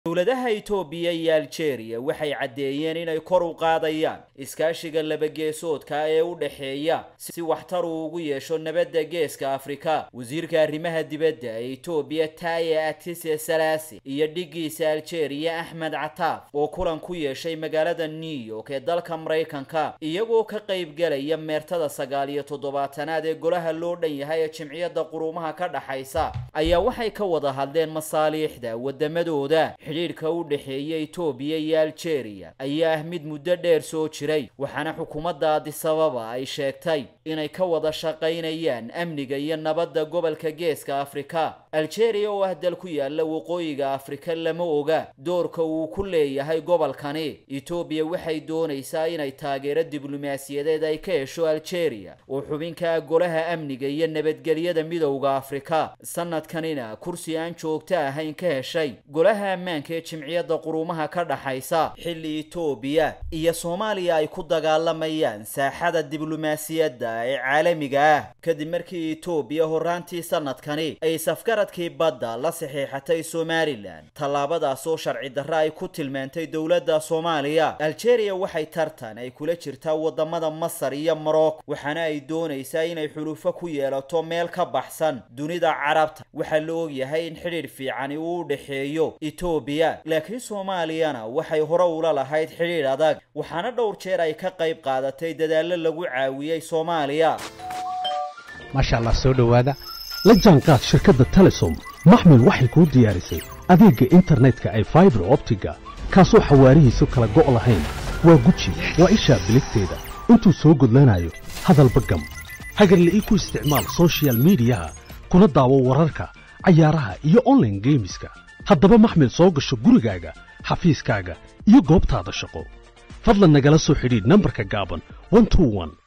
dowladaha itoobiya iyo aljeeriya waxay caddeeyeen inay kor u qaadayaan iskaashiga labageesoodka ee u dhexeeya si waxtar uu ugu yeesho nabadda geeska afrika wasiirka arrimaha dibadda ee itoobiya taye atise salaasi iyo dhiggiisa aljeeriya axmed cataaf oo kulan ku yeeshay magaalada new york ee dalka maraykanka iyagoo ka qaybgelaya meertada sagaal iyo toddobaatanaad ee golaha loo dhan yahay ee jimciyadda quruumaha ka dhaxaysa ayaa waxay ka wada hadleen masaaliixda wadamadooda xidhiidhka u dhexeeya itoobiya iyo aljeeriya ayaa ah mid muddo dheer soo jiray waxaana xukuumadda adisababa ay sheegtay inay ka wada shaqaynayaan amniga iyo nabadda gobolka geeska afrika aljeeriya oo ah dal ku yaala waqooyiga afrika lama oga doorka uu ku leeyahay gobolkani itoobiya waxay doonaysaa inay taageero diblomaasiyadeed ay ka hesho aljeeriya oo xubinka ah golaha amniga iyo nabadgelyada midowda afrika sanadkanina kursi aan joogto ahayn ka heshay golaha ammaanka ee jimciyadda quruumaha ka dhaxaysa xilli itoobiya iyo soomaaliya ay ku dagaalamayaan saaxada diblomaasiyadda ee caalamiga ah kadib markii itoobiya horaantii sanadkani ay safgaradkii badda la saxiixatay somalilan tallaabadaas oo sharci darre ay ku tilmaantay dowladda soomaaliya aljeeriya waxay tartan ay kula jirtaa wadamada masar iyo morocco waxaana ay doonaysaa inay xulufo ku yeelato meel ka baxsan dunida carabta waxaa la ogyahay in xidhiidh fiicani uu u dhexeeyo itoobiya laakiin soomaaliyana waxay hore ula lahayd xidhiidh adag waxaana dhowr jeer ay ka qayb qaadatay dadaallo lagu caawiyey soomaaliya maasha allah soo dhowaada la jaanqaad shirkadda telesom maxmil waxay kuu diyaarisay adeegga internetka ay faibar optiga kaasoo xawaarihiisu kala go' lahayn waa guji waa ishaa biligteeda intuu soo gudlanayo hadalba gam hagarla ii ku isticmaal sochial midiyaha kuna daawo wararka cayaaraha iyo onlaine geemiska haddaba maxmil soo gasho gurigaaga xafiiskaaga iyo goobtaada shaqo fadlan nagala soo xidhiidh nambarka gaaban